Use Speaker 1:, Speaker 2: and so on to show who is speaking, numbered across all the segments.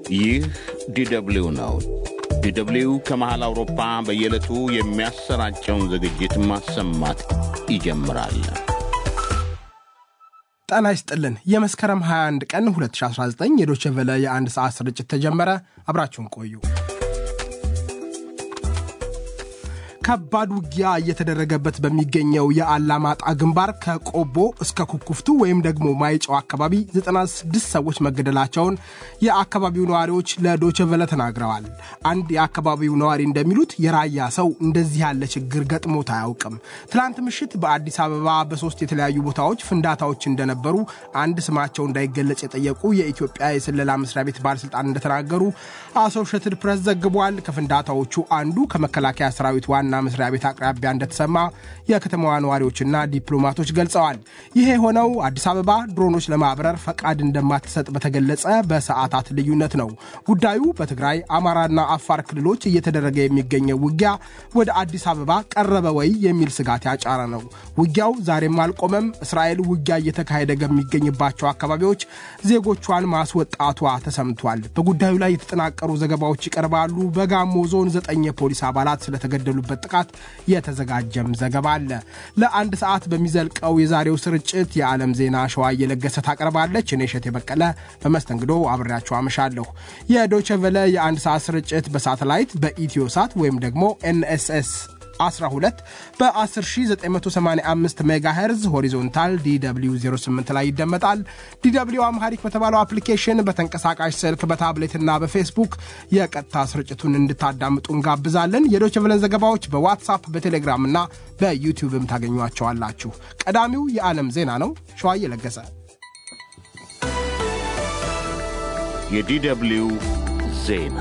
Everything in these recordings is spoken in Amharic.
Speaker 1: ይህ ዲደብሊው ነው። ዲደብሊው ከመሃል አውሮፓ በየዕለቱ የሚያሰራጨውን ዝግጅት ማሰማት ይጀምራል።
Speaker 2: ጤና ይስጥልን። የመስከረም 21 ቀን 2019 የዶቼ ቬለ የአንድ ሰዓት ስርጭት ተጀመረ። አብራችሁን ቆዩ። ከባድ ውጊያ እየተደረገበት በሚገኘው የአላማጣ ግንባር ከቆቦ እስከ ኩኩፍቱ ወይም ደግሞ ማይጨው አካባቢ 96 ሰዎች መገደላቸውን የአካባቢው ነዋሪዎች ለዶቸቨለ ተናግረዋል። አንድ የአካባቢው ነዋሪ እንደሚሉት የራያ ሰው እንደዚህ ያለ ችግር ገጥሞት አያውቅም። ትላንት ምሽት በአዲስ አበባ በሶስት የተለያዩ ቦታዎች ፍንዳታዎች እንደነበሩ አንድ ስማቸው እንዳይገለጽ የጠየቁ የኢትዮጵያ የስለላ መስሪያ ቤት ባለስልጣን እንደተናገሩ አሶሼትድ ፕሬስ ዘግቧል። ከፍንዳታዎቹ አንዱ ከመከላከያ ሰራዊት ዋና መስሪያ ቤት አቅራቢያ እንደተሰማ የከተማዋ ነዋሪዎችና ዲፕሎማቶች ገልጸዋል። ይሄ የሆነው አዲስ አበባ ድሮኖች ለማብረር ፈቃድ እንደማትሰጥ በተገለጸ በሰዓታት ልዩነት ነው። ጉዳዩ በትግራይ አማራና አፋር ክልሎች እየተደረገ የሚገኘው ውጊያ ወደ አዲስ አበባ ቀረበ ወይ የሚል ስጋት ያጫረ ነው። ውጊያው ዛሬም አልቆመም። እስራኤል ውጊያ እየተካሄደ ከሚገኝባቸው አካባቢዎች ዜጎቿን ማስወጣቷ ተሰምቷል። በጉዳዩ ላይ የተጠናቀሩ ዘገባዎች ይቀርባሉ። በጋሞ ዞን ዘጠኝ የፖሊስ አባላት ስለተገደሉበት ጥቃት የተዘጋጀም ዘገባ አለ። ለአንድ ሰዓት በሚዘልቀው የዛሬው ስርጭት የዓለም ዜና ሸዋ እየለገሰ ታቀርባለች። እኔ እሸቴ በቀለ በመስተንግዶ አብሬያቸው አመሻለሁ። የዶቼ ቬለ የአንድ ሰዓት ስርጭት በሳተላይት በኢትዮ ሳት ወይም ደግሞ ኤንኤስኤስ 12 በ10985 ሜጋሄርዝ ሆሪዞንታል ዲw 08 ላይ ይደመጣል። ዲw አምሃሪክ በተባለው አፕሊኬሽን በተንቀሳቃሽ ስልክ በታብሌትና በፌስቡክ የቀጥታ ስርጭቱን እንድታዳምጡ እንጋብዛለን። የዶችቨለን ዘገባዎች በዋትሳፕ በቴሌግራም እና በዩቲዩብም ታገኟቸዋላችሁ። ቀዳሚው የዓለም ዜና ነው። ሸዋዬ ለገሰ
Speaker 1: የዲደብሊው ዜና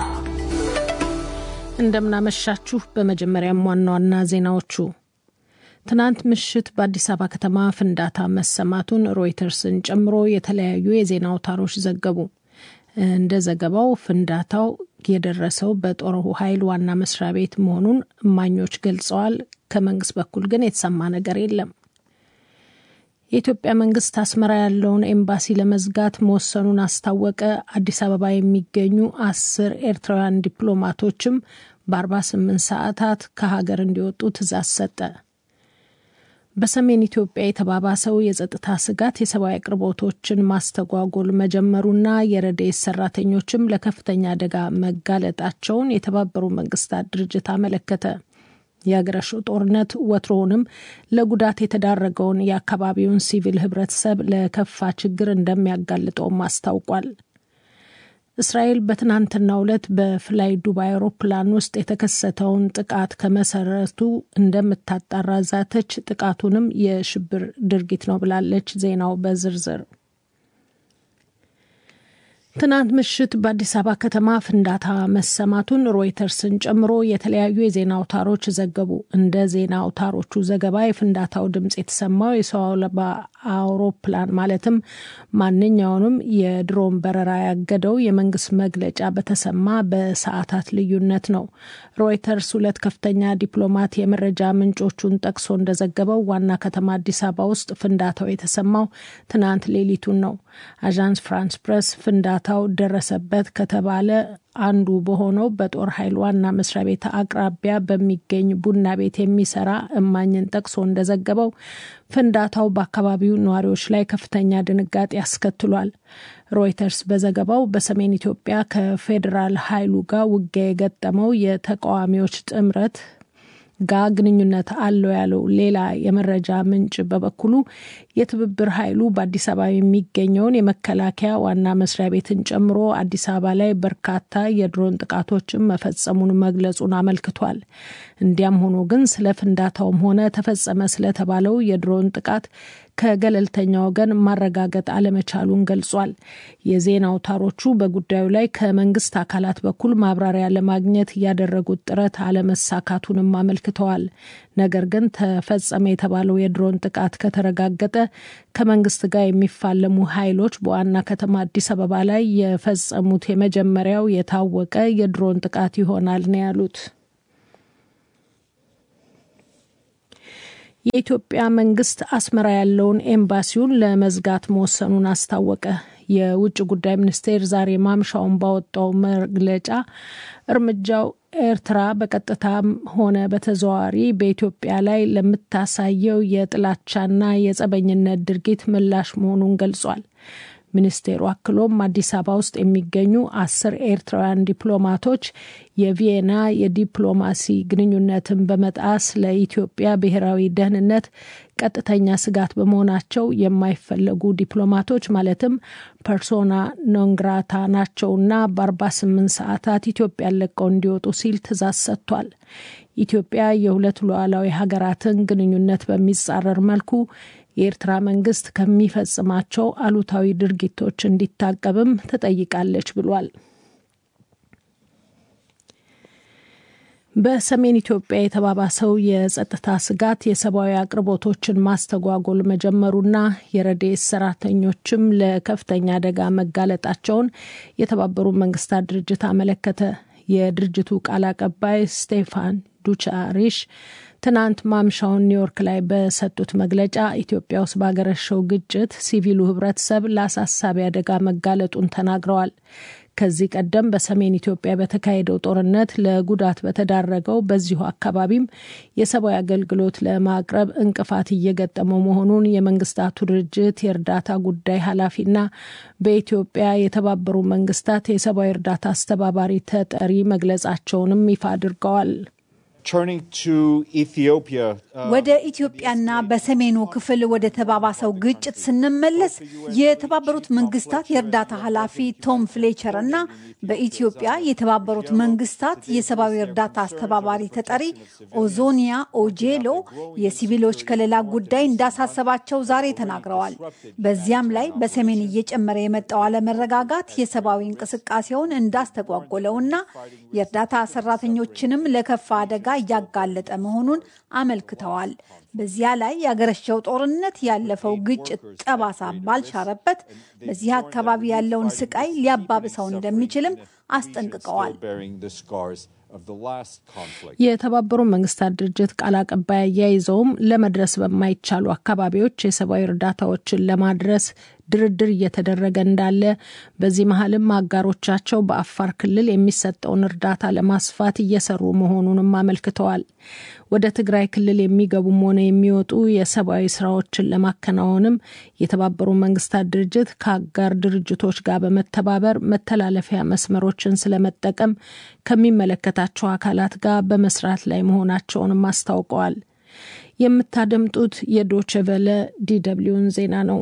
Speaker 3: እንደምናመሻችሁ። በመጀመሪያም ዋና ዋና ዜናዎቹ ትናንት ምሽት በአዲስ አበባ ከተማ ፍንዳታ መሰማቱን ሮይተርስን ጨምሮ የተለያዩ የዜና አውታሮች ዘገቡ። እንደ ዘገባው ፍንዳታው የደረሰው በጦር ኃይል ዋና መስሪያ ቤት መሆኑን እማኞች ገልጸዋል። ከመንግስት በኩል ግን የተሰማ ነገር የለም። የኢትዮጵያ መንግስት አስመራ ያለውን ኤምባሲ ለመዝጋት መወሰኑን አስታወቀ። አዲስ አበባ የሚገኙ አስር ኤርትራውያን ዲፕሎማቶችም በ48 ሰዓታት ከሀገር እንዲወጡ ትዕዛዝ ሰጠ። በሰሜን ኢትዮጵያ የተባባሰው የጸጥታ ስጋት የሰብአዊ አቅርቦቶችን ማስተጓጎል መጀመሩና የረድኤት ሰራተኞችም ለከፍተኛ አደጋ መጋለጣቸውን የተባበሩ መንግስታት ድርጅት አመለከተ። የአገረሸው ጦርነት ወትሮውንም ለጉዳት የተዳረገውን የአካባቢውን ሲቪል ህብረተሰብ ለከፋ ችግር እንደሚያጋልጠውም አስታውቋል። እስራኤል በትናንትናው ዕለት በፍላይ ዱባይ አውሮፕላን ውስጥ የተከሰተውን ጥቃት ከመሰረቱ እንደምታጣራ ዛተች። ጥቃቱንም የሽብር ድርጊት ነው ብላለች። ዜናው በዝርዝር ትናንት ምሽት በአዲስ አበባ ከተማ ፍንዳታ መሰማቱን ሮይተርስን ጨምሮ የተለያዩ የዜና አውታሮች ዘገቡ። እንደ ዜና አውታሮቹ ዘገባ የፍንዳታው ድምፅ የተሰማው የሰው አልባ አውሮፕላን ማለትም ማንኛውንም የድሮን በረራ ያገደው የመንግስት መግለጫ በተሰማ በሰዓታት ልዩነት ነው። ሮይተርስ ሁለት ከፍተኛ ዲፕሎማት የመረጃ ምንጮቹን ጠቅሶ እንደዘገበው ዋና ከተማ አዲስ አበባ ውስጥ ፍንዳታው የተሰማው ትናንት ሌሊቱን ነው። አዣንስ ፍራንስ ፕሬስ ፍንዳታው ደረሰበት ከተባለ አንዱ በሆነው በጦር ኃይል ዋና መስሪያ ቤት አቅራቢያ በሚገኝ ቡና ቤት የሚሰራ እማኝን ጠቅሶ እንደዘገበው ፍንዳታው በአካባቢው ነዋሪዎች ላይ ከፍተኛ ድንጋጤ ያስከትሏል። ሮይተርስ በዘገባው በሰሜን ኢትዮጵያ ከፌዴራል ኃይሉ ጋር ውጊያ የገጠመው የተቃዋሚዎች ጥምረት ጋር ግንኙነት አለው ያለው ሌላ የመረጃ ምንጭ በበኩሉ የትብብር ኃይሉ በአዲስ አበባ የሚገኘውን የመከላከያ ዋና መስሪያ ቤትን ጨምሮ አዲስ አበባ ላይ በርካታ የድሮን ጥቃቶችን መፈጸሙን መግለጹን አመልክቷል። እንዲያም ሆኖ ግን ስለ ፍንዳታውም ሆነ ተፈጸመ ስለተባለው የድሮን ጥቃት ከገለልተኛ ወገን ማረጋገጥ አለመቻሉን ገልጿል። የዜና አውታሮቹ በጉዳዩ ላይ ከመንግስት አካላት በኩል ማብራሪያ ለማግኘት ያደረጉት ጥረት አለመሳካቱንም አመልክተዋል። ነገር ግን ተፈጸመ የተባለው የድሮን ጥቃት ከተረጋገጠ ከመንግስት ጋር የሚፋለሙ ኃይሎች በዋና ከተማ አዲስ አበባ ላይ የፈጸሙት የመጀመሪያው የታወቀ የድሮን ጥቃት ይሆናል ነው ያሉት። የኢትዮጵያ መንግስት አስመራ ያለውን ኤምባሲውን ለመዝጋት መወሰኑን አስታወቀ። የውጭ ጉዳይ ሚኒስቴር ዛሬ ማምሻውን ባወጣው መግለጫ እርምጃው ኤርትራ በቀጥታም ሆነ በተዘዋዋሪ በኢትዮጵያ ላይ ለምታሳየው የጥላቻና የጸበኝነት ድርጊት ምላሽ መሆኑን ገልጿል። ሚኒስቴሩ አክሎም አዲስ አበባ ውስጥ የሚገኙ አስር ኤርትራውያን ዲፕሎማቶች የቪየና የዲፕሎማሲ ግንኙነትን በመጣስ ለኢትዮጵያ ብሔራዊ ደህንነት ቀጥተኛ ስጋት በመሆናቸው የማይፈለጉ ዲፕሎማቶች ማለትም ፐርሶና ኖንግራታ ናቸውና በ48 ሰዓታት ኢትዮጵያን ለቀው እንዲወጡ ሲል ትዕዛዝ ሰጥቷል። ኢትዮጵያ የሁለት ሉዓላዊ ሀገራትን ግንኙነት በሚጻረር መልኩ የኤርትራ መንግስት ከሚፈጽማቸው አሉታዊ ድርጊቶች እንዲታቀብም ትጠይቃለች ብሏል። በሰሜን ኢትዮጵያ የተባባሰው የጸጥታ ስጋት የሰብአዊ አቅርቦቶችን ማስተጓጎል መጀመሩና የረድኤት ሰራተኞችም ለከፍተኛ አደጋ መጋለጣቸውን የተባበሩት መንግስታት ድርጅት አመለከተ። የድርጅቱ ቃል አቀባይ ስቴፋን ዱቻሪሽ ትናንት ማምሻውን ኒውዮርክ ላይ በሰጡት መግለጫ ኢትዮጵያ ውስጥ ባገረሸው ግጭት ሲቪሉ ህብረተሰብ ለአሳሳቢ አደጋ መጋለጡን ተናግረዋል። ከዚህ ቀደም በሰሜን ኢትዮጵያ በተካሄደው ጦርነት ለጉዳት በተዳረገው በዚሁ አካባቢም የሰብአዊ አገልግሎት ለማቅረብ እንቅፋት እየገጠመው መሆኑን የመንግስታቱ ድርጅት የእርዳታ ጉዳይ ኃላፊና በኢትዮጵያ የተባበሩ መንግስታት የሰብአዊ እርዳታ አስተባባሪ ተጠሪ መግለጻቸውንም ይፋ አድርገዋል።
Speaker 4: ወደ ኢትዮጵያና በሰሜኑ ክፍል ወደ ተባባሰው ግጭት ስንመለስ የተባበሩት መንግስታት የእርዳታ ኃላፊ ቶም ፍሌቸር እና በኢትዮጵያ የተባበሩት መንግስታት የሰብአዊ እርዳታ አስተባባሪ ተጠሪ ኦዞኒያ ኦጄሎ የሲቪሎች ከለላ ጉዳይ እንዳሳሰባቸው ዛሬ ተናግረዋል። በዚያም ላይ በሰሜን እየጨመረ የመጣው አለመረጋጋት የሰብአዊ እንቅስቃሴውን እንዳስተጓጎለውና የእርዳታ ሰራተኞችንም ለከፋ አደጋ እያጋለጠ መሆኑን አመልክተዋል። በዚያ ላይ ያገረሸው ጦርነት ያለፈው ግጭት ጠባሳ ባልሻረበት በዚህ አካባቢ ያለውን ስቃይ ሊያባብሰው እንደሚችልም አስጠንቅቀዋል።
Speaker 3: የተባበሩ መንግስታት ድርጅት ቃል አቀባይ አያይዘውም ለመድረስ በማይቻሉ አካባቢዎች የሰብአዊ እርዳታዎችን ለማድረስ ድርድር እየተደረገ እንዳለ፣ በዚህ መሀልም አጋሮቻቸው በአፋር ክልል የሚሰጠውን እርዳታ ለማስፋት እየሰሩ መሆኑንም አመልክተዋል። ወደ ትግራይ ክልል የሚገቡም ሆነ የሚወጡ የሰብአዊ ስራዎችን ለማከናወንም የተባበሩ መንግስታት ድርጅት ከአጋር ድርጅቶች ጋር በመተባበር መተላለፊያ መስመሮችን ስለመጠቀም ከሚመለከታቸው አካላት ጋር በመስራት ላይ መሆናቸውንም አስታውቀዋል። የምታደምጡት የዶችቨለ ዲደብሊውን ዜና ነው።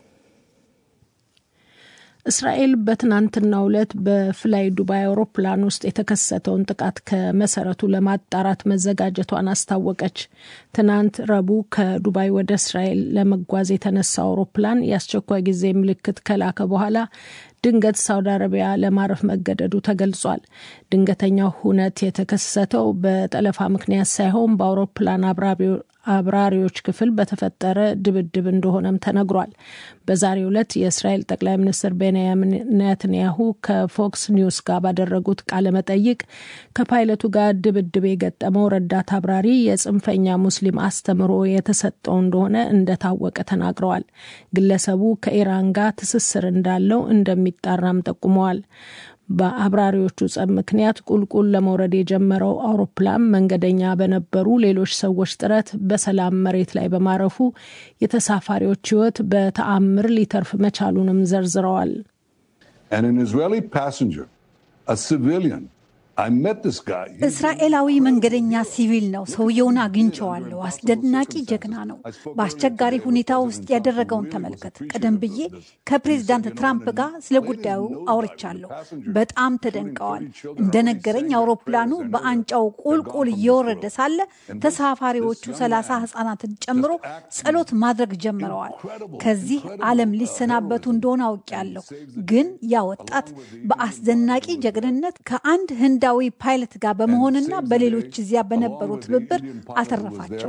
Speaker 3: እስራኤል በትናንትናው ዕለት በፍላይ ዱባይ አውሮፕላን ውስጥ የተከሰተውን ጥቃት ከመሰረቱ ለማጣራት መዘጋጀቷን አስታወቀች። ትናንት ረቡዕ ከዱባይ ወደ እስራኤል ለመጓዝ የተነሳው አውሮፕላን የአስቸኳይ ጊዜ ምልክት ከላከ በኋላ ድንገት ሳውዲ አረቢያ ለማረፍ መገደዱ ተገልጿል። ድንገተኛው ሁነት የተከሰተው በጠለፋ ምክንያት ሳይሆን በአውሮፕላን አብራሪዎች ክፍል በተፈጠረ ድብድብ እንደሆነም ተነግሯል። በዛሬው ዕለት የእስራኤል ጠቅላይ ሚኒስትር ቤንያሚን ኔትንያሁ ከፎክስ ኒውስ ጋር ባደረጉት ቃለ መጠይቅ ከፓይለቱ ጋር ድብድብ የገጠመው ረዳት አብራሪ የጽንፈኛ ሙስሊም አስተምሮ የተሰጠው እንደሆነ እንደታወቀ ተናግረዋል። ግለሰቡ ከኢራን ጋር ትስስር እንዳለው እንደሚጣራም ጠቁመዋል። በአብራሪዎቹ ጸብ ምክንያት ቁልቁል ለመውረድ የጀመረው አውሮፕላን መንገደኛ በነበሩ ሌሎች ሰዎች ጥረት በሰላም መሬት ላይ በማረፉ የተሳፋሪዎች ሕይወት በተአምር ሊተርፍ መቻሉንም ዘርዝረዋል።
Speaker 4: እስራኤላዊ መንገደኛ ሲቪል ነው። ሰውየውን አግኝቸዋለሁ። አስደናቂ ጀግና ነው። በአስቸጋሪ ሁኔታ ውስጥ ያደረገውን ተመልከት። ቀደም ብዬ ከፕሬዚዳንት ትራምፕ ጋር ስለ ጉዳዩ አውርቻለሁ። በጣም ተደንቀዋል። እንደነገረኝ አውሮፕላኑ በአንጫው ቁልቁል እየወረደ ሳለ ተሳፋሪዎቹ ሰላሳ ህጻናትን ጨምሮ ጸሎት ማድረግ ጀምረዋል። ከዚህ ዓለም ሊሰናበቱ እንደሆነ አውቄያለሁ። ግን ያ ወጣት በአስደናቂ ጀግንነት ከአንድ ህንዳዊ ፓይለት ጋር በመሆንና በሌሎች እዚያ በነበሩ ትብብር አተረፋቸው።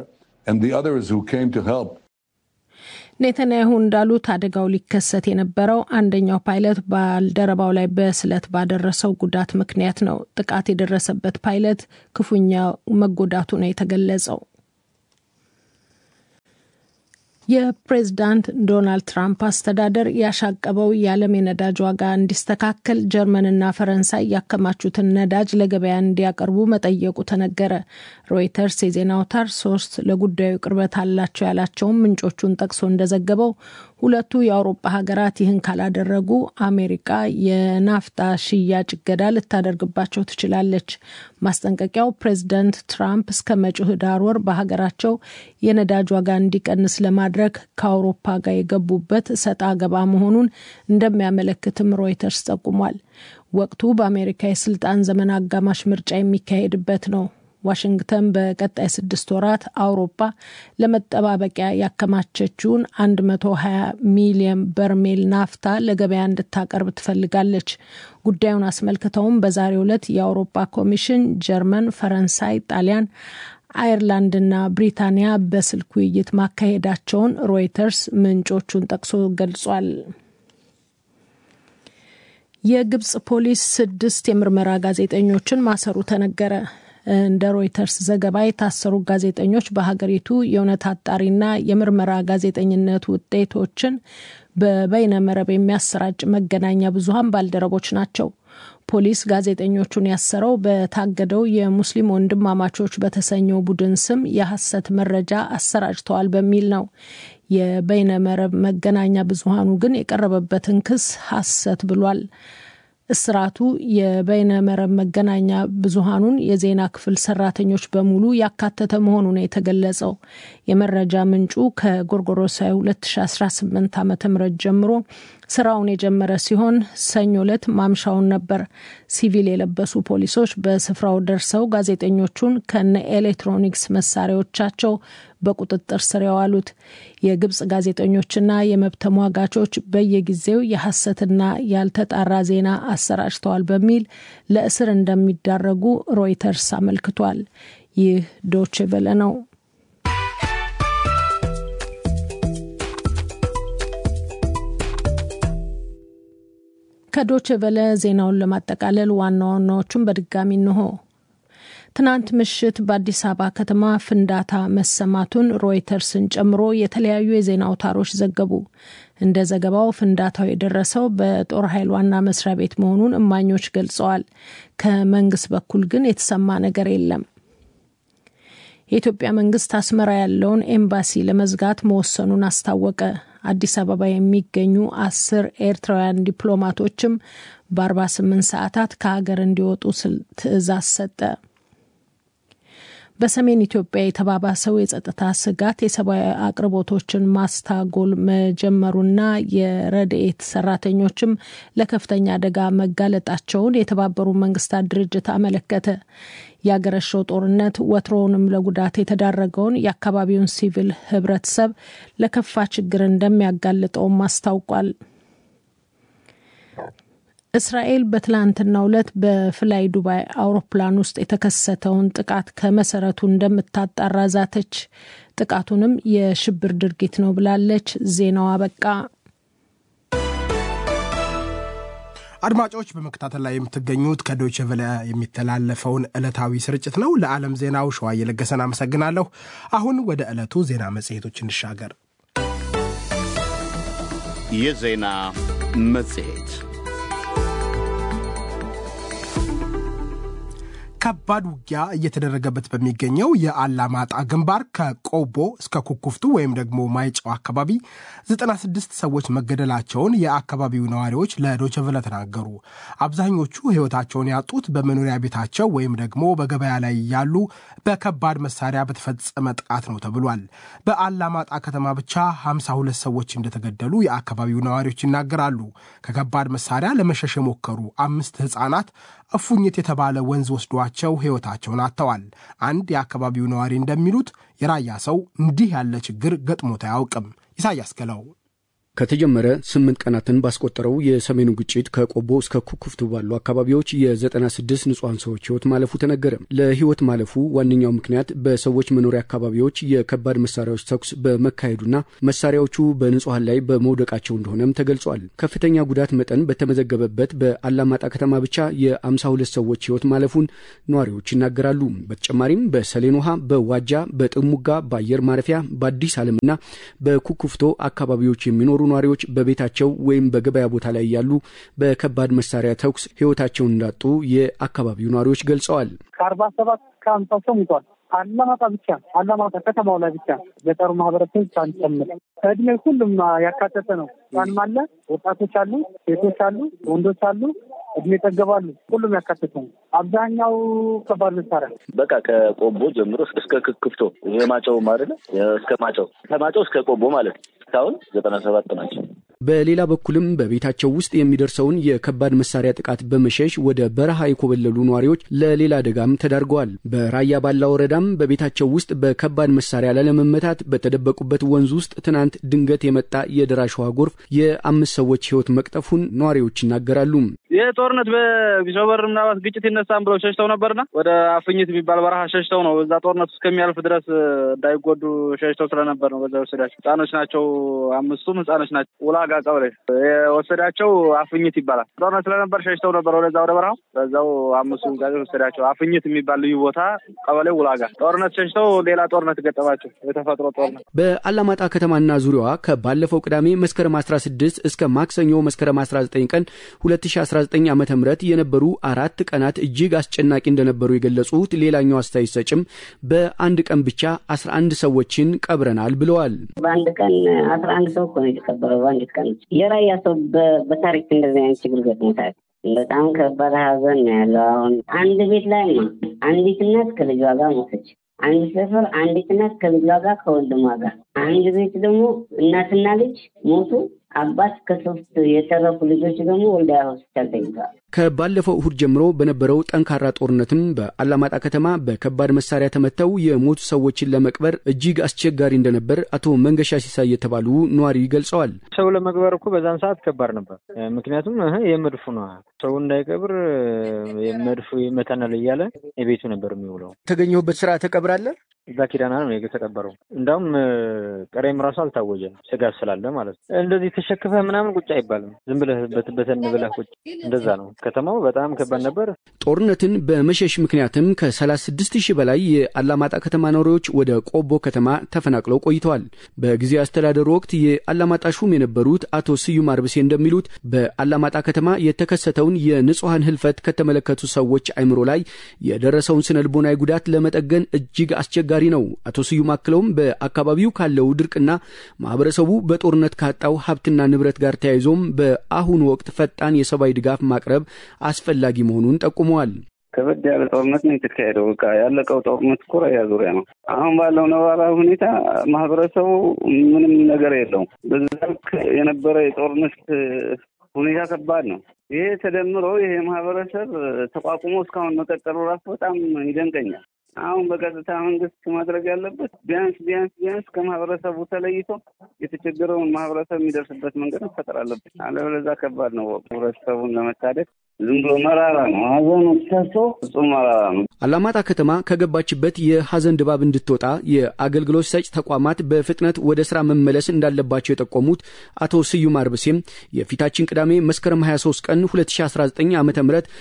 Speaker 3: ኔተንያሁ እንዳሉት አደጋው ሊከሰት የነበረው አንደኛው ፓይለት ባልደረባው ላይ በስለት ባደረሰው ጉዳት ምክንያት ነው። ጥቃት የደረሰበት ፓይለት ክፉኛ መጎዳቱ ነው የተገለጸው። የፕሬዝዳንት ዶናልድ ትራምፕ አስተዳደር ያሻቀበው የዓለም የነዳጅ ዋጋ እንዲስተካከል ጀርመንና ፈረንሳይ ያከማቹትን ነዳጅ ለገበያ እንዲያቀርቡ መጠየቁ ተነገረ። ሮይተርስ የዜና አውታር ሶስት ለጉዳዩ ቅርበት አላቸው ያላቸውን ምንጮቹን ጠቅሶ እንደዘገበው ሁለቱ የአውሮፓ ሀገራት ይህን ካላደረጉ አሜሪካ የናፍጣ ሽያጭ እገዳ ልታደርግባቸው ትችላለች። ማስጠንቀቂያው ፕሬዝዳንት ትራምፕ እስከ መጪው ህዳር ወር በሀገራቸው የነዳጅ ዋጋ እንዲቀንስ ለማድረግ ከአውሮፓ ጋር የገቡበት ሰጣ ገባ መሆኑን እንደሚያመለክትም ሮይተርስ ጠቁሟል። ወቅቱ በአሜሪካ የስልጣን ዘመን አጋማሽ ምርጫ የሚካሄድበት ነው። ዋሽንግተን በቀጣይ ስድስት ወራት አውሮፓ ለመጠባበቂያ ያከማቸችውን 120 ሚሊዮን በርሜል ናፍታ ለገበያ እንድታቀርብ ትፈልጋለች። ጉዳዩን አስመልክተውም በዛሬው ዕለት የአውሮፓ ኮሚሽን ጀርመን፣ ፈረንሳይ፣ ጣሊያን አየርላንድና ብሪታንያ በስልክ ውይይት ማካሄዳቸውን ሮይተርስ ምንጮቹን ጠቅሶ ገልጿል። የግብጽ ፖሊስ ስድስት የምርመራ ጋዜጠኞችን ማሰሩ ተነገረ። እንደ ሮይተርስ ዘገባ የታሰሩ ጋዜጠኞች በሀገሪቱ የእውነት አጣሪና የምርመራ ጋዜጠኝነት ውጤቶችን በበይነ መረብ የሚያሰራጭ መገናኛ ብዙኃን ባልደረቦች ናቸው። ፖሊስ ጋዜጠኞቹን ያሰረው በታገደው የሙስሊም ወንድማማቾች በተሰኘው ቡድን ስም የሐሰት መረጃ አሰራጭተዋል በሚል ነው። የበይነ መረብ መገናኛ ብዙኃኑ ግን የቀረበበትን ክስ ሐሰት ብሏል። እስራቱ የበይነ መረብ መገናኛ ብዙኃኑን የዜና ክፍል ሰራተኞች በሙሉ ያካተተ መሆኑ ነው የተገለጸው። የመረጃ ምንጩ ከጎርጎሮሳዊ 2018 ዓ ም ጀምሮ ስራውን የጀመረ ሲሆን ሰኞ ዕለት ማምሻውን ነበር ሲቪል የለበሱ ፖሊሶች በስፍራው ደርሰው ጋዜጠኞቹን ከነ ኤሌክትሮኒክስ መሳሪያዎቻቸው በቁጥጥር ስር ያዋሉት። የግብጽ ጋዜጠኞችና የመብት ተሟጋቾች በየጊዜው የሐሰትና ያልተጣራ ዜና አሰራጭተዋል በሚል ለእስር እንደሚዳረጉ ሮይተርስ አመልክቷል። ይህ ዶቼ ቬለ ነው። ከዶቼ ቬለ ዜናውን ለማጠቃለል ዋና ዋናዎቹን በድጋሚ እንሆ። ትናንት ምሽት በአዲስ አበባ ከተማ ፍንዳታ መሰማቱን ሮይተርስን ጨምሮ የተለያዩ የዜና አውታሮች ዘገቡ። እንደ ዘገባው ፍንዳታው የደረሰው በጦር ኃይል ዋና መስሪያ ቤት መሆኑን እማኞች ገልጸዋል። ከመንግስት በኩል ግን የተሰማ ነገር የለም። የኢትዮጵያ መንግስት አስመራ ያለውን ኤምባሲ ለመዝጋት መወሰኑን አስታወቀ። አዲስ አበባ የሚገኙ አስር ኤርትራውያን ዲፕሎማቶችም በ48 ሰዓታት ከሀገር እንዲወጡ ትዕዛዝ ሰጠ። በሰሜን ኢትዮጵያ የተባባሰው የጸጥታ ስጋት የሰብአዊ አቅርቦቶችን ማስታጎል መጀመሩና የረድኤት ሰራተኞችም ለከፍተኛ አደጋ መጋለጣቸውን የተባበሩት መንግስታት ድርጅት አመለከተ። የአገረሸው ጦርነት ወትሮውንም ለጉዳት የተዳረገውን የአካባቢውን ሲቪል ህብረተሰብ ለከፋ ችግር እንደሚያጋልጠውም አስታውቋል። እስራኤል በትላንትናው ዕለት በፍላይ ዱባይ አውሮፕላን ውስጥ የተከሰተውን ጥቃት ከመሰረቱ እንደምታጣራ ዛተች። ጥቃቱንም የሽብር ድርጊት ነው ብላለች። ዜናው አበቃ።
Speaker 2: አድማጮች በመከታተል ላይ የምትገኙት ከዶይቼ ቬለ የሚተላለፈውን ዕለታዊ ስርጭት ነው። ለዓለም ዜናው ሸዋ እየለገሰን አመሰግናለሁ። አሁን ወደ ዕለቱ ዜና መጽሔቶች እንሻገር።
Speaker 1: የዜና መጽሔት
Speaker 2: ከባድ ውጊያ እየተደረገበት በሚገኘው የአላማጣ ግንባር ከቆቦ እስከ ኩኩፍቱ ወይም ደግሞ ማይጨው አካባቢ 96 ሰዎች መገደላቸውን የአካባቢው ነዋሪዎች ለዶቸቨለ ተናገሩ። አብዛኞቹ ሕይወታቸውን ያጡት በመኖሪያ ቤታቸው ወይም ደግሞ በገበያ ላይ ያሉ በከባድ መሳሪያ በተፈጸመ ጥቃት ነው ተብሏል። በአላማጣ ከተማ ብቻ 52 ሰዎች እንደተገደሉ የአካባቢው ነዋሪዎች ይናገራሉ። ከከባድ መሳሪያ ለመሸሽ የሞከሩ አምስት ሕፃናት እፉኝት የተባለ ወንዝ ወስዷቸው ሕይወታቸውን አጥተዋል። አንድ የአካባቢው ነዋሪ እንደሚሉት የራያ ሰው እንዲህ ያለ ችግር ገጥሞት አያውቅም። ኢሳያስ ገለው
Speaker 5: ከተጀመረ ስምንት ቀናትን ባስቆጠረው የሰሜኑ ግጭት ከቆቦ እስከ ኩኩፍቱ ባሉ አካባቢዎች የ96 ንጹሐን ሰዎች ህይወት ማለፉ ተነገረ። ለህይወት ማለፉ ዋነኛው ምክንያት በሰዎች መኖሪያ አካባቢዎች የከባድ መሳሪያዎች ተኩስ በመካሄዱና መሳሪያዎቹ በንጹሐን ላይ በመውደቃቸው እንደሆነም ተገልጿል። ከፍተኛ ጉዳት መጠን በተመዘገበበት በአላማጣ ከተማ ብቻ የ52 ሰዎች ህይወት ማለፉን ነዋሪዎች ይናገራሉ። በተጨማሪም በሰሌን ውሃ፣ በዋጃ፣ በጥሙጋ፣ በአየር ማረፊያ፣ በአዲስ ዓለምና በኩኩፍቶ አካባቢዎች የሚኖሩ ነዋሪዎች በቤታቸው ወይም በገበያ ቦታ ላይ ያሉ በከባድ መሳሪያ ተኩስ ህይወታቸውን እንዳጡ የአካባቢው ነዋሪዎች ገልጸዋል።
Speaker 6: ከአርባ ሰባት ከአምሳ ሰው ሙቷል። አላማጣ ብቻ አላማጣ ከተማው ላይ ብቻ ገጠሩ ማህበረሰብ ሳንጨምር ከእድሜ ሁሉም ያካተተ ነው። ህጻንም አለ፣ ወጣቶች አሉ፣ ሴቶች አሉ፣ ወንዶች አሉ፣ እድሜ ጠገባሉ። ሁሉም ያካተተ ነው። አብዛኛው ከባድ መሳሪያ
Speaker 7: በቃ ከቆቦ ጀምሮ እስከ ክክፍቶ ይሄ ማጨው አይደለ እስከ ማጨው ከማጨው እስከ ቆቦ ማለት ነው። እስካሁን ዘጠና ሰባት ናቸው።
Speaker 5: በሌላ በኩልም በቤታቸው ውስጥ የሚደርሰውን የከባድ መሳሪያ ጥቃት በመሸሽ ወደ በረሃ የኮበለሉ ነዋሪዎች ለሌላ አደጋም ተዳርገዋል። በራያ ባላ ወረዳም በቤታቸው ውስጥ በከባድ መሳሪያ ላለመመታት በተደበቁበት ወንዝ ውስጥ ትናንት ድንገት የመጣ የደራሽ ውሃ ጎርፍ የአምስት ሰዎች ህይወት መቅጠፉን ነዋሪዎች ይናገራሉ።
Speaker 8: ይህ ጦርነት በቢሶበር ምናልባት ግጭት ይነሳም ብለው ሸሽተው ነበርና ወደ አፍኝት የሚባል በረሃ ሸሽተው ነው። እዛ ጦርነቱ እስከሚያልፍ ድረስ እንዳይጎዱ ሸሽተው ስለነበር ነው። በዛ ወሰዳቸው ህጻኖች ናቸው። አምስቱም ህጻኖች ናቸው። ውላጋ ቀብሬ የወሰዳቸው አፍኝት ይባላል። ጦርነት ስለነበር ሸሽተው ነበር ወደዛ ወደ በረሃው። በዛው አምስቱ ጋዜ ወሰዳቸው። አፍኝት የሚባል ልዩ ቦታ ቀበሌ ውላጋ ጦርነት ሸሽተው ሌላ ጦርነት ገጠማቸው። የተፈጥሮ ጦርነት
Speaker 5: በአላማጣ ከተማና ዙሪያዋ ከባለፈው ቅዳሜ መስከረም 16 እስከ ማክሰኞ መስከረም 19 ቀን 2019 ዓ ም የነበሩ አራት ቀናት እጅግ አስጨናቂ እንደነበሩ የገለጹት ሌላኛው አስተያየት ሰጭም በአንድ ቀን ብቻ 11 ሰዎችን ቀብረናል ብለዋል።
Speaker 9: በአንድ ቀን አስራ አንድ ሰው እኮ ነው የተቀበረው። በአንድ ቀን የራያ ሰው በታሪክ እንደዚህ አይነት ችግር ገጥሞታል። በጣም ከባድ ሀዘን ነው ያለው። አሁን አንድ ቤት ላይ ነው አንዲት እናት ከልጇ ጋር ሞተች። አንድ ሰፈር አንዲት እናት ከልጇ ጋር ከወንድሟ ጋር፣ አንድ ቤት ደግሞ እናትና ልጅ ሞቱ። አባት ከሶስት የተረፉ ልጆች ደግሞ ወልዲያ ሆስፒታል ተኝተዋል።
Speaker 5: ከባለፈው እሁድ ጀምሮ በነበረው ጠንካራ ጦርነትም በአላማጣ ከተማ በከባድ መሳሪያ ተመተው የሞቱ ሰዎችን ለመቅበር እጅግ አስቸጋሪ እንደነበር አቶ መንገሻ ሲሳይ የተባሉ ነዋሪ ገልጸዋል።
Speaker 10: ሰው ለመቅበር እኮ በዛን ሰዓት ከባድ ነበር። ምክንያቱም የመድፉ ነው ሰው እንዳይቀብር መድፉ ይመታናል እያለ የቤቱ ነበር የሚውለው።
Speaker 5: የተገኘሁበት ስራ ተቀብራለህ?
Speaker 10: እዛ ኪዳና ነው የተቀበረው። እንዳውም ቀሬም ራሱ አልታወጀም፣ ስጋት ስላለ ማለት ነው። እንደዚህ ተሸክፈህ ምናምን ቁጭ አይባልም። ዝም ብለህ በተን ብለህ ቁጭ እንደዛ ነው። ከተማው በጣም ከባድ ነበር።
Speaker 5: ጦርነትን በመሸሽ ምክንያትም ከ36 ሺህ በላይ የአላማጣ ከተማ ነዋሪዎች ወደ ቆቦ ከተማ ተፈናቅለው ቆይተዋል። በጊዜ አስተዳደሩ ወቅት የአላማጣ ሹም የነበሩት አቶ ስዩም አርብሴ እንደሚሉት በአላማጣ ከተማ የተከሰተውን የንጹሐን ህልፈት ከተመለከቱ ሰዎች አይምሮ ላይ የደረሰውን ስነ ልቦናዊ ጉዳት ለመጠገን እጅግ አስቸጋሪ ነው። አቶ ስዩም አክለውም በአካባቢው ካለው ድርቅና ማህበረሰቡ በጦርነት ካጣው ሀብትና ንብረት ጋር ተያይዞም በአሁኑ ወቅት ፈጣን የሰብአዊ ድጋፍ ማቅረብ አስፈላጊ መሆኑን ጠቁመዋል።
Speaker 11: ከበድ ያለ ጦርነት ነው የተካሄደው። በቃ ያለቀው ጦርነት እኮ ራያ ዙሪያ ነው። አሁን ባለው ነባራዊ ሁኔታ ማህበረሰቡ ምንም ነገር የለውም። በዛ ልክ የነበረ የጦርነት ሁኔታ ከባድ ነው። ይሄ ተደምሮ ይሄ ማህበረሰብ ተቋቁሞ እስካሁን መቀጠሉ ራሱ በጣም ይደንቀኛል። አሁን በቀጥታ መንግስት ማድረግ ያለበት ቢያንስ ቢያንስ ቢያንስ ከማህበረሰቡ ተለይቶ የተቸገረውን ማህበረሰብ የሚደርስበት መንገድ መፈጠር አለበት። አለበለዚያ ከባድ ነው። ህብረተሰቡን ለመታደግ ዝም ብሎ መራራ ነው። ሀዘኑ ተሶ ፍጹም መራራ ነው።
Speaker 5: አላማጣ ከተማ ከገባችበት የሀዘን ድባብ እንድትወጣ የአገልግሎት ሰጭ ተቋማት በፍጥነት ወደ ስራ መመለስ እንዳለባቸው የጠቆሙት አቶ ስዩም አርብሴም የፊታችን ቅዳሜ መስከረም 23 ቀን 2019 ዓ ም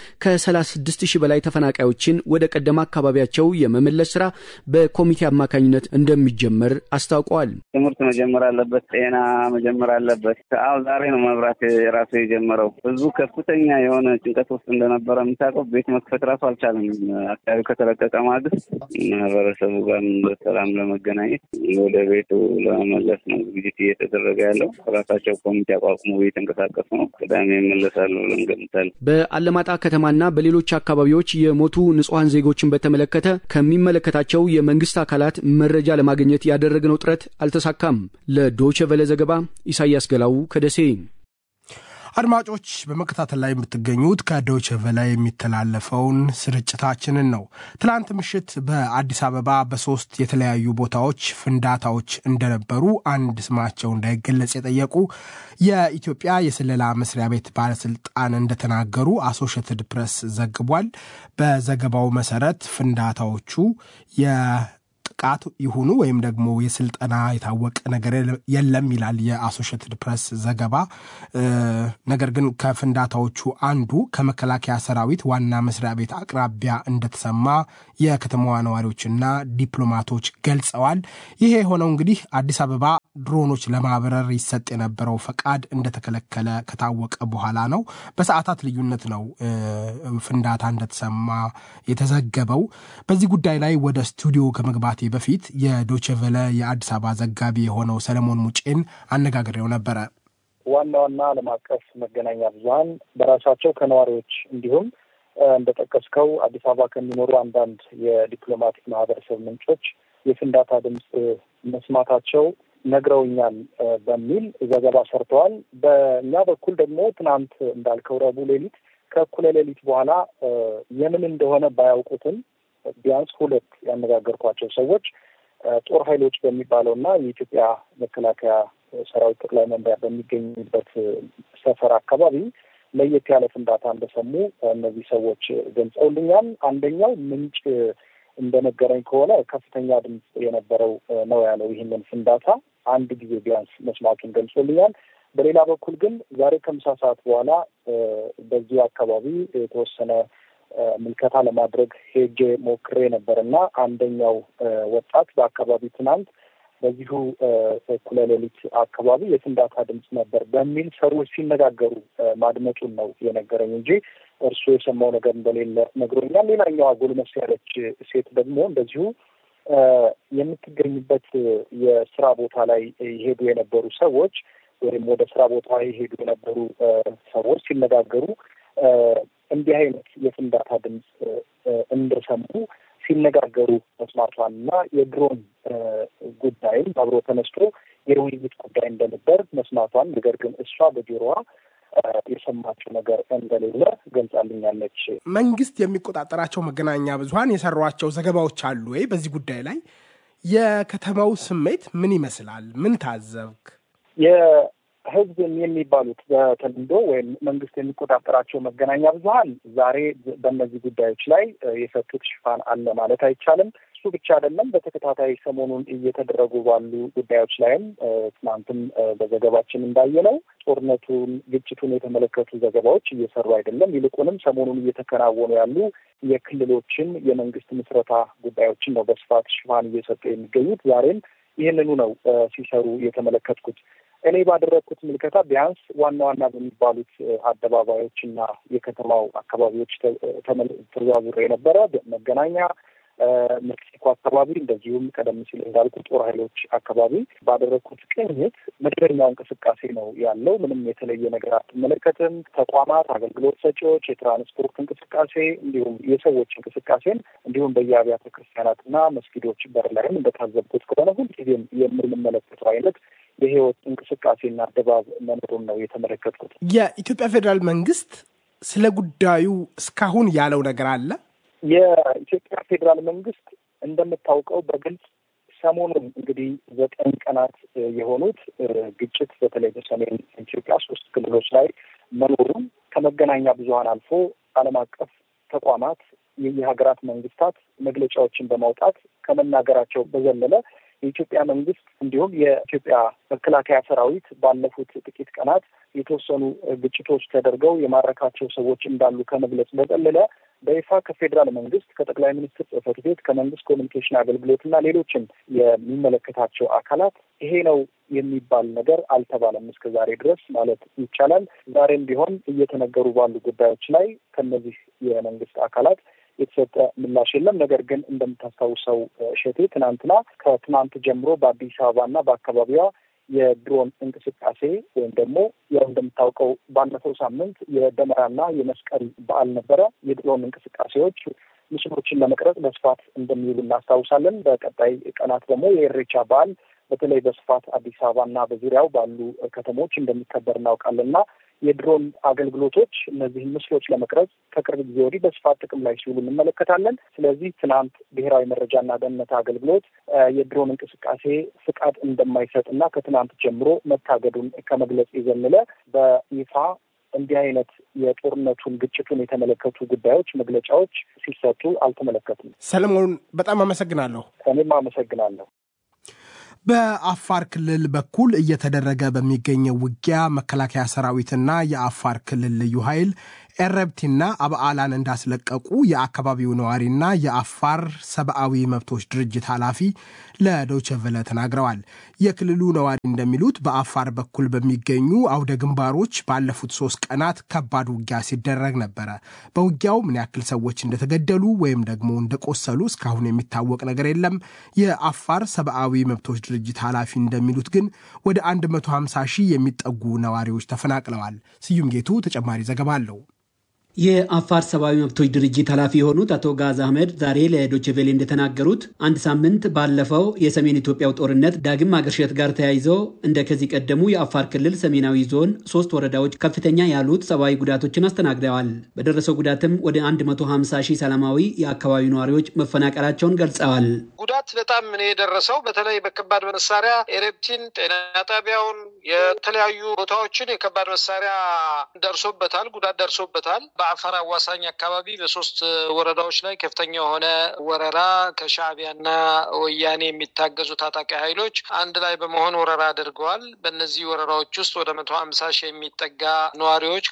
Speaker 5: ከ36 ሺህ በላይ ተፈናቃዮችን ወደ ቀደማ አካባቢያቸው የመመለስ ስራ በኮሚቴ አማካኝነት እንደሚጀመር አስታውቀዋል።
Speaker 11: ትምህርት መጀመር አለበት። ጤና መጀመር አለበት። አሁ ዛሬ ነው መብራት የራሱ የጀመረው። ህዝቡ ከፍተኛ የሆነ ጭንቀት ውስጥ እንደነበረ የምታውቀው ቤት መክፈት ራሱ አልቻለም። አካባቢው ከተለቀቀ ማግስት ማህበረሰቡ ጋር በሰላም ለመገናኘት ወደ ቤቱ ለመመለስ ነው ዝግጅት እየተደረገ ያለው። ራሳቸው ኮሚቴ አቋቁሞ እየተንቀሳቀሱ ነው። ቅዳሜ ይመለሳሉ ብለን እንገምታለን።
Speaker 5: በአለማጣ ከተማና በሌሎች አካባቢዎች የሞቱ ንጹሐን ዜጎችን በተመለከተ ከሚመለከታቸው የመንግስት አካላት መረጃ ለማግኘት ያደረግነው ጥረት አልተሳካም። ለዶይቼ ቬለ ዘገባ ኢሳያስ ገላው ከደሴ።
Speaker 2: አድማጮች በመከታተል ላይ የምትገኙት ከዶይቼ ቬለ የሚተላለፈውን ስርጭታችንን ነው። ትላንት ምሽት በአዲስ አበባ በሶስት የተለያዩ ቦታዎች ፍንዳታዎች እንደነበሩ አንድ ስማቸው እንዳይገለጽ የጠየቁ የኢትዮጵያ የስለላ መስሪያ ቤት ባለስልጣን እንደተናገሩ አሶሽትድ ፕሬስ ዘግቧል። በዘገባው መሰረት ፍንዳታዎቹ ጥቃት ይሁኑ ወይም ደግሞ የስልጠና የታወቀ ነገር የለም ይላል የአሶሽትድ ፕሬስ ዘገባ። ነገር ግን ከፍንዳታዎቹ አንዱ ከመከላከያ ሰራዊት ዋና መስሪያ ቤት አቅራቢያ እንደተሰማ የከተማዋ ነዋሪዎችና ዲፕሎማቶች ገልጸዋል። ይሄ የሆነው እንግዲህ አዲስ አበባ ድሮኖች ለማብረር ይሰጥ የነበረው ፈቃድ እንደተከለከለ ከታወቀ በኋላ ነው። በሰዓታት ልዩነት ነው ፍንዳታ እንደተሰማ የተዘገበው። በዚህ ጉዳይ ላይ ወደ ስቱዲዮ ከመግባቴ በፊት የዶችቨለ የአዲስ አበባ ዘጋቢ የሆነው ሰለሞን ሙጬን አነጋግሬው ነበረ።
Speaker 12: ዋና ዋና ዓለም አቀፍ መገናኛ ብዙኃን በራሳቸው ከነዋሪዎች እንዲሁም እንደጠቀስከው አዲስ አበባ ከሚኖሩ አንዳንድ የዲፕሎማቲክ ማህበረሰብ ምንጮች የፍንዳታ ድምፅ መስማታቸው ነግረውኛል በሚል ዘገባ ሰርተዋል። በእኛ በኩል ደግሞ ትናንት እንዳልከው ረቡዕ ሌሊት ከእኩለ ሌሊት በኋላ የምን እንደሆነ ባያውቁትም ቢያንስ ሁለት ያነጋገርኳቸው ሰዎች ጦር ኃይሎች በሚባለው እና የኢትዮጵያ መከላከያ ሰራዊት ጠቅላይ መምሪያ በሚገኙበት ሰፈር አካባቢ ለየት ያለ ፍንዳታ እንደሰሙ እነዚህ ሰዎች ገልጸውልኛል። አንደኛው ምንጭ እንደነገረኝ ከሆነ ከፍተኛ ድምፅ የነበረው ነው ያለው። ይህንን ፍንዳታ አንድ ጊዜ ቢያንስ መስማቱን ገልጾልኛል። በሌላ በኩል ግን ዛሬ ከምሳ ሰዓት በኋላ በዚሁ አካባቢ የተወሰነ ምልከታ ለማድረግ ሄጄ ሞክሬ ነበር እና አንደኛው ወጣት በአካባቢ ትናንት በዚሁ እኩለ ሌሊት አካባቢ የፍንዳታ ድምፅ ነበር በሚል ሰዎች ሲነጋገሩ ማድመጡን ነው የነገረኝ እንጂ እርሱ የሰማው ነገር እንደሌለ ነግሮኛል። ሌላኛዋ ጎልመስ ያለች ሴት ደግሞ እንደዚሁ የምትገኝበት የስራ ቦታ ላይ ይሄዱ የነበሩ ሰዎች ወይም ወደ ስራ ቦታ ይሄዱ የነበሩ ሰዎች ሲነጋገሩ እንዲህ አይነት የፍንዳታ ድምፅ እንደሰሙ ሲነጋገሩ መስማቷን እና የድሮን ጉዳይም አብሮ ተነስቶ የውይይት ጉዳይ እንደነበር መስማቷን፣ ነገር ግን እሷ በጆሮዋ የሰማችው ነገር እንደሌለ ገልጻልኛለች።
Speaker 2: መንግስት የሚቆጣጠራቸው መገናኛ ብዙኃን የሰሯቸው ዘገባዎች አሉ ወይ? በዚህ ጉዳይ ላይ የከተማው ስሜት ምን ይመስላል? ምን ታዘብክ?
Speaker 12: ህዝብ የሚባሉት በተለምዶ ወይም መንግስት የሚቆጣጠራቸው መገናኛ ብዙኃን ዛሬ በእነዚህ ጉዳዮች ላይ የሰጡት ሽፋን አለ ማለት አይቻልም። እሱ ብቻ አይደለም። በተከታታይ ሰሞኑን እየተደረጉ ባሉ ጉዳዮች ላይም ትናንትም በዘገባችን እንዳየነው ጦርነቱን፣ ግጭቱን የተመለከቱ ዘገባዎች እየሰሩ አይደለም። ይልቁንም ሰሞኑን እየተከናወኑ ያሉ የክልሎችን የመንግስት ምስረታ ጉዳዮችን ነው በስፋት ሽፋን እየሰጡ የሚገኙት። ዛሬም ይህንኑ ነው ሲሰሩ የተመለከትኩት። እኔ ባደረግኩት ምልከታ ቢያንስ ዋና ዋና በሚባሉት አደባባዮች እና የከተማው አካባቢዎች ተዘዋውሬ የነበረ መገናኛ፣ ሜክሲኮ አካባቢ እንደዚሁም ቀደም ሲል እንዳልኩ ጦር ኃይሎች አካባቢ ባደረግኩት ቅኝት መደበኛው እንቅስቃሴ ነው ያለው። ምንም የተለየ ነገር አትመለከትም። ተቋማት፣ አገልግሎት ሰጪዎች፣ የትራንስፖርት እንቅስቃሴ እንዲሁም የሰዎች እንቅስቃሴን እንዲሁም በየአብያተ ክርስቲያናትና መስጊዶች በር ላይም እንደታዘብኩት ከሆነ ሁልጊዜም የምንመለከተው አይነት የህይወት እንቅስቃሴና ድባብ መኖሩን ነው የተመለከትኩት።
Speaker 2: የኢትዮጵያ ፌዴራል መንግስት ስለ ጉዳዩ እስካሁን ያለው ነገር አለ?
Speaker 12: የኢትዮጵያ ፌዴራል መንግስት እንደምታውቀው በግልጽ ሰሞኑን እንግዲህ ዘጠኝ ቀናት የሆኑት ግጭት በተለይ በሰሜን ኢትዮጵያ ሶስት ክልሎች ላይ መኖሩን ከመገናኛ ብዙኃን አልፎ ዓለም አቀፍ ተቋማት የሀገራት መንግስታት መግለጫዎችን በማውጣት ከመናገራቸው በዘለለ የኢትዮጵያ መንግስት እንዲሁም የኢትዮጵያ መከላከያ ሰራዊት ባለፉት ጥቂት ቀናት የተወሰኑ ግጭቶች ተደርገው የማረካቸው ሰዎች እንዳሉ ከመግለጽ በዘለለ በይፋ ከፌዴራል መንግስት ከጠቅላይ ሚኒስትር ጽህፈት ቤት ከመንግስት ኮሚኒኬሽን አገልግሎት እና ሌሎችም የሚመለከታቸው አካላት ይሄ ነው የሚባል ነገር አልተባለም እስከ ዛሬ ድረስ ማለት ይቻላል። ዛሬም ቢሆን እየተነገሩ ባሉ ጉዳዮች ላይ ከነዚህ የመንግስት አካላት የተሰጠ ምላሽ የለም። ነገር ግን እንደምታስታውሰው እሸቴ ትናንትና ከትናንት ጀምሮ በአዲስ አበባና በአካባቢዋ የድሮን እንቅስቃሴ ወይም ደግሞ ያው እንደምታውቀው ባለፈው ሳምንት የደመራና የመስቀል በዓል ነበረ። የድሮን እንቅስቃሴዎች ምስሎችን ለመቅረጽ በስፋት እንደሚውሉ እናስታውሳለን። በቀጣይ ቀናት ደግሞ የኢሬቻ በዓል በተለይ በስፋት አዲስ አበባና በዙሪያው ባሉ ከተሞች እንደሚከበር እናውቃለን እና የድሮን አገልግሎቶች እነዚህን ምስሎች ለመቅረጽ ከቅርብ ጊዜ ወዲህ በስፋት ጥቅም ላይ ሲውሉ እንመለከታለን። ስለዚህ ትናንት ብሔራዊ መረጃና ደህንነት አገልግሎት የድሮን እንቅስቃሴ ፍቃድ እንደማይሰጥ እና ከትናንት ጀምሮ መታገዱን ከመግለጽ የዘለለ በይፋ እንዲህ አይነት የጦርነቱን ግጭቱን የተመለከቱ ጉዳዮች መግለጫዎች ሲሰጡ አልተመለከቱም።
Speaker 2: ሰለሞን በጣም አመሰግናለሁ።
Speaker 12: እኔም አመሰግናለሁ።
Speaker 2: በአፋር ክልል በኩል እየተደረገ በሚገኘው ውጊያ መከላከያ ሰራዊትና የአፋር ክልል ልዩ ኃይል ኤረብቲና አብዓላን እንዳስለቀቁ የአካባቢው ነዋሪና የአፋር ሰብአዊ መብቶች ድርጅት ኃላፊ ለዶቸቨለ ተናግረዋል። የክልሉ ነዋሪ እንደሚሉት በአፋር በኩል በሚገኙ አውደ ግንባሮች ባለፉት ሶስት ቀናት ከባድ ውጊያ ሲደረግ ነበረ። በውጊያው ምን ያክል ሰዎች እንደተገደሉ ወይም ደግሞ እንደቆሰሉ እስካሁን የሚታወቅ ነገር የለም። የአፋር ሰብአዊ መብቶች ድርጅት ኃላፊ እንደሚሉት ግን ወደ 150 ሺህ የሚጠጉ ነዋሪዎች ተፈናቅለዋል። ስዩም ጌቱ ተጨማሪ ዘገባ አለው።
Speaker 13: የአፋር ሰብአዊ መብቶች ድርጅት ኃላፊ የሆኑት አቶ ጋዝ አህመድ ዛሬ ለዶችቬሌ እንደተናገሩት አንድ ሳምንት ባለፈው የሰሜን ኢትዮጵያው ጦርነት ዳግም ማገርሸት ጋር ተያይዞ እንደ ከዚህ ቀደሙ የአፋር ክልል ሰሜናዊ ዞን ሶስት ወረዳዎች ከፍተኛ ያሉት ሰብአዊ ጉዳቶችን አስተናግደዋል። በደረሰው ጉዳትም ወደ 150 ሺህ ሰላማዊ የአካባቢው ነዋሪዎች መፈናቀላቸውን ገልጸዋል።
Speaker 14: ጉዳት በጣም ነው የደረሰው። በተለይ በከባድ መሳሪያ ኤሬፕቲን፣ ጤና ጣቢያውን፣ የተለያዩ ቦታዎችን የከባድ መሳሪያ ደርሶበታል፣ ጉዳት ደርሶበታል። በአፋር አዋሳኝ አካባቢ በሶስት ወረዳዎች ላይ ከፍተኛ የሆነ ወረራ ከሻዕቢያና ወያኔ የሚታገዙ ታጣቂ ኃይሎች አንድ ላይ በመሆን ወረራ አድርገዋል። በእነዚህ ወረራዎች ውስጥ ወደ መቶ ሀምሳ ሺህ የሚጠጋ ነዋሪዎች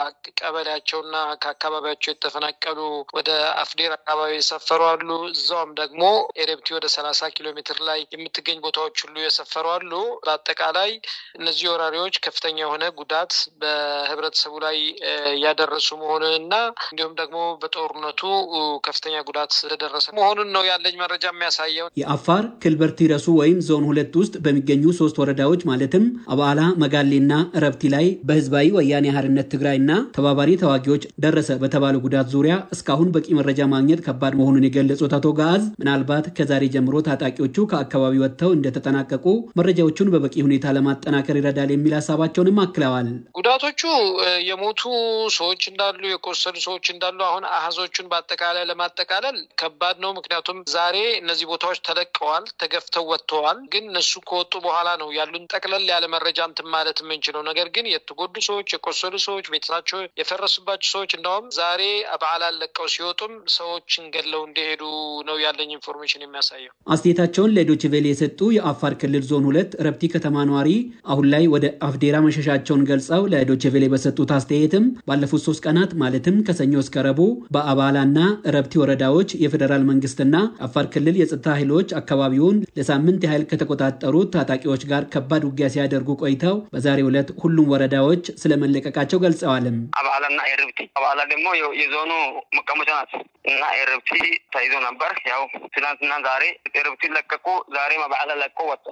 Speaker 14: ከቀበሌያቸውና ከአካባቢያቸው የተፈናቀሉ ወደ አፍዴር አካባቢ የሰፈሩ አሉ። እዛውም ደግሞ ኤሬፕቲ ወደ ሰላሳ ኪሎ ሜትር ላይ የምትገኝ ቦታዎች ሁሉ የሰፈሩ አሉ። በአጠቃላይ እነዚህ ወራሪዎች ከፍተኛ የሆነ ጉዳት በህብረተሰቡ ላይ ያደረሱ መሆኑንና እንዲሁም ደግሞ በጦርነቱ ከፍተኛ ጉዳት ስለደረሰ መሆኑን ነው ያለኝ መረጃ የሚያሳየው።
Speaker 13: የአፋር ክልበርቲ ረሱ ወይም ዞን ሁለት ውስጥ በሚገኙ ሶስት ወረዳዎች ማለትም አባላ፣ መጋሌና ረብቲ ላይ በህዝባዊ ወያኔ ሓርነት ትግራይና ተባባሪ ተዋጊዎች ደረሰ በተባለ ጉዳት ዙሪያ እስካሁን በቂ መረጃ ማግኘት ከባድ መሆኑን የገለጹት አቶ ጋዝ ምናልባት ከዛሬ ጀምሮ ታጣቂዎቹ ከአካባቢ ወጥተው እንደተጠናቀቁ መረጃዎቹን በበቂ ሁኔታ ለማጠናከር ይረዳል የሚል ሀሳባቸውንም አክለዋል።
Speaker 14: ጉዳቶቹ የሞቱ ሰዎች እንዳሉ የቆሰሉ ሰዎች እንዳሉ አሁን አሃዞቹን በአጠቃላይ ለማጠቃለል ከባድ ነው። ምክንያቱም ዛሬ እነዚህ ቦታዎች ተለቀዋል፣ ተገፍተው ወጥተዋል። ግን እነሱ ከወጡ በኋላ ነው ያሉን ጠቅለል ያለ መረጃ እንትን ማለት የምንችለው። ነገር ግን የተጎዱ ሰዎች፣ የቆሰሉ ሰዎች፣ ቤተሰባቸው የፈረሱባቸው ሰዎች እንዳውም ዛሬ በዓላት ለቀው ሲወጡም ሰዎችን ገለው እንደሄዱ ነው ያለኝ ኢንፎርሜሽን የሚያሳየው።
Speaker 13: አስተያየታቸውን ለዶችቬሌ የሰጡ የአፋር ክልል ዞን ሁለት ረብቲ ከተማ ነዋሪ አሁን ላይ ወደ አፍዴራ መሸሻቸውን ገልጸው ለዶችቬሌ በሰጡት አስተያየትም ባለፉት ሶስት ቀናት ማለትም ከሰኞ እስከ ረቡዕ በአባላና ረብቲ ወረዳዎች የፌዴራል መንግስትና አፋር ክልል የጸጥታ ኃይሎች አካባቢውን ለሳምንት ያህል ከተቆጣጠሩት ታጣቂዎች ጋር ከባድ ውጊያ ሲያደርጉ ቆይተው በዛሬው ዕለት ሁሉም ወረዳዎች ስለመለቀቃቸው ገልጸዋልም።
Speaker 15: አባላና ኤርብቲ አባላ ደግሞ የዞኑ መቀመጫ ናት እና ኤርብቲ ተይዞ ነበር። ያው ትናንትና ዛሬ ኤርብቲ ለቀቁ። ዛሬም አባላ ለቆ ወጡ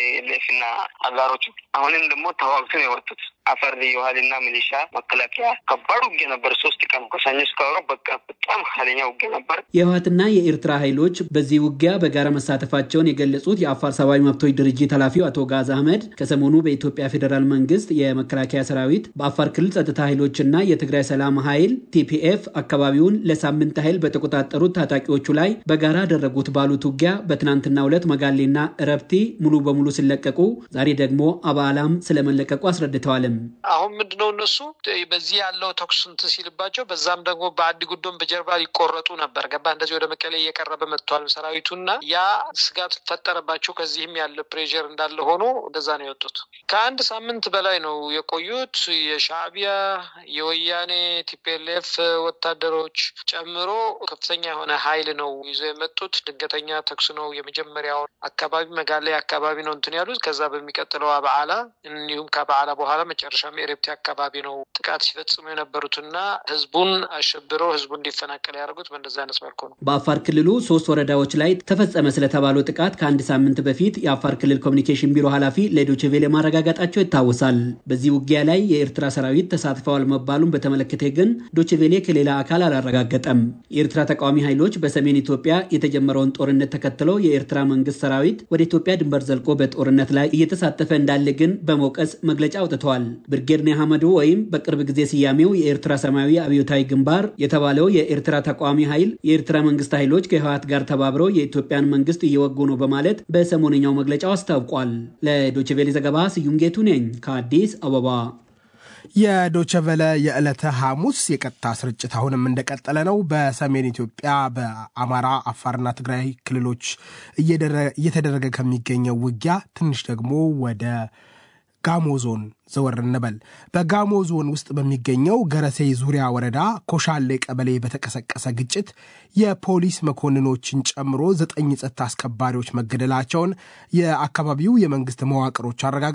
Speaker 15: ሌፍና አጋሮቹ። አሁንም ደግሞ ተዋግቶ ነው የወጡት። አፈር ልዩ ኃይልና ሚሊሻ መከላከያ ከባድ ውጊያ ነበር። ሶስት ቀን ከሰኞ እስከ ዓርብ በቃ በጣም ኃይለኛ ውጊያ ነበር።
Speaker 13: የህወሓትና የኤርትራ ኃይሎች በዚህ ውጊያ በጋራ መሳተፋቸውን የገለጹት የአፋር ሰብአዊ መብቶች ድርጅት ኃላፊው አቶ ጋዝ አህመድ ከሰሞኑ በኢትዮጵያ ፌዴራል መንግስት የመከላከያ ሰራዊት በአፋር ክልል ጸጥታ ኃይሎችና የትግራይ ሰላም ኃይል ቲፒኤፍ አካባቢውን ለሳምንት ያህል በተቆጣጠሩት ታጣቂዎቹ ላይ በጋራ ያደረጉት ባሉት ውጊያ በትናንትናው ዕለት መጋሌና ረብቲ ሙሉ በሙሉ ሲለቀቁ፣ ዛሬ ደግሞ አባላም ስለመለቀቁ አስረድተዋል።
Speaker 14: አሁን ምንድነው እነሱ በዚህ ያለው ተኩስ እንትን ሲልባቸው በዛም ደግሞ በአዲ ጉዶም በጀርባ ሊቆረጡ ነበር። ገባ እንደዚህ ወደ መቀሌ እየቀረበ መጥተዋል ሰራዊቱና ያ ስጋት ፈጠረባቸው። ከዚህም ያለ ፕሬር እንዳለ ሆኖ እንደዛ ነው የወጡት። ከአንድ ሳምንት በላይ ነው የቆዩት። የሻዕቢያ የወያኔ ቲፒኤልኤፍ ወታደሮች ጨምሮ ከፍተኛ የሆነ ኃይል ነው ይዞ የመጡት። ድንገተኛ ተኩስ ነው የመጀመሪያውን አካባቢ መጋሌ አካባቢ ነው እንትን ያሉት። ከዛ በሚቀጥለው አበዓላ እንዲሁም ከበዓላ በኋላ መጨረሻም ኤሬፕቲ አካባቢ ነው ጥቃት ሲፈጽሙ የነበሩትና ህዝቡን አሸብረው ህዝቡ እንዲፈናቀል ያደርጉት በእንደዚህ አይነት መልኩ ነው።
Speaker 13: በአፋር ክልሉ ሶስት ወረዳዎች ላይ ተፈጸመ ስለተባለው ጥቃት ከአንድ ሳምንት በፊት የአፋር ክልል ኮሚኒኬሽን ቢሮ ኃላፊ ለዶይቼ ቬለ ማረጋገጣቸው ይታወሳል። በዚህ ውጊያ ላይ የኤርትራ ሰራዊት ተሳትፈዋል መባሉን በተመለከተ ግን ዶይቼ ቬለ ከሌላ አካል አላረጋገጠም። የኤርትራ ተቃዋሚ ኃይሎች በሰሜን ኢትዮጵያ የተጀመረውን ጦርነት ተከትለው የኤርትራ መንግስት ሰራዊት ወደ ኢትዮጵያ ድንበር ዘልቆ በጦርነት ላይ እየተሳተፈ እንዳለ ግን በመውቀስ መግለጫ አውጥተዋል። ብርጌድ ኒያመዱ ወይም በቅርብ ጊዜ ስያሜው የኤርትራ ሰማያዊ አብዮታዊ ግንባር የተባለው የኤርትራ ተቃዋሚ ኃይል የኤርትራ መንግስት ኃይሎች ከህወሓት ጋር ተባብረው የኢትዮጵያን መንግስት እየወጉ ነው በማለት በሰሞነኛው መግለጫው አስታውቋል። ለዶችቬሌ ዘገባ ስዩም ጌቱ ነኝ ከአዲስ አበባ።
Speaker 2: የዶቸቨለ የዕለተ ሐሙስ የቀጥታ ስርጭት አሁንም እንደቀጠለ ነው። በሰሜን ኢትዮጵያ በአማራ አፋርና ትግራይ ክልሎች እየተደረገ ከሚገኘው ውጊያ ትንሽ ደግሞ ወደ ጋሞ ዞን ዘወር እንበል። በጋሞ ዞን ውስጥ በሚገኘው ገረሴ ዙሪያ ወረዳ ኮሻሌ ቀበሌ በተቀሰቀሰ ግጭት የፖሊስ መኮንኖችን ጨምሮ ዘጠኝ ጸጥታ አስከባሪዎች መገደላቸውን የአካባቢው የመንግስት መዋቅሮች አረጋግጠዋል።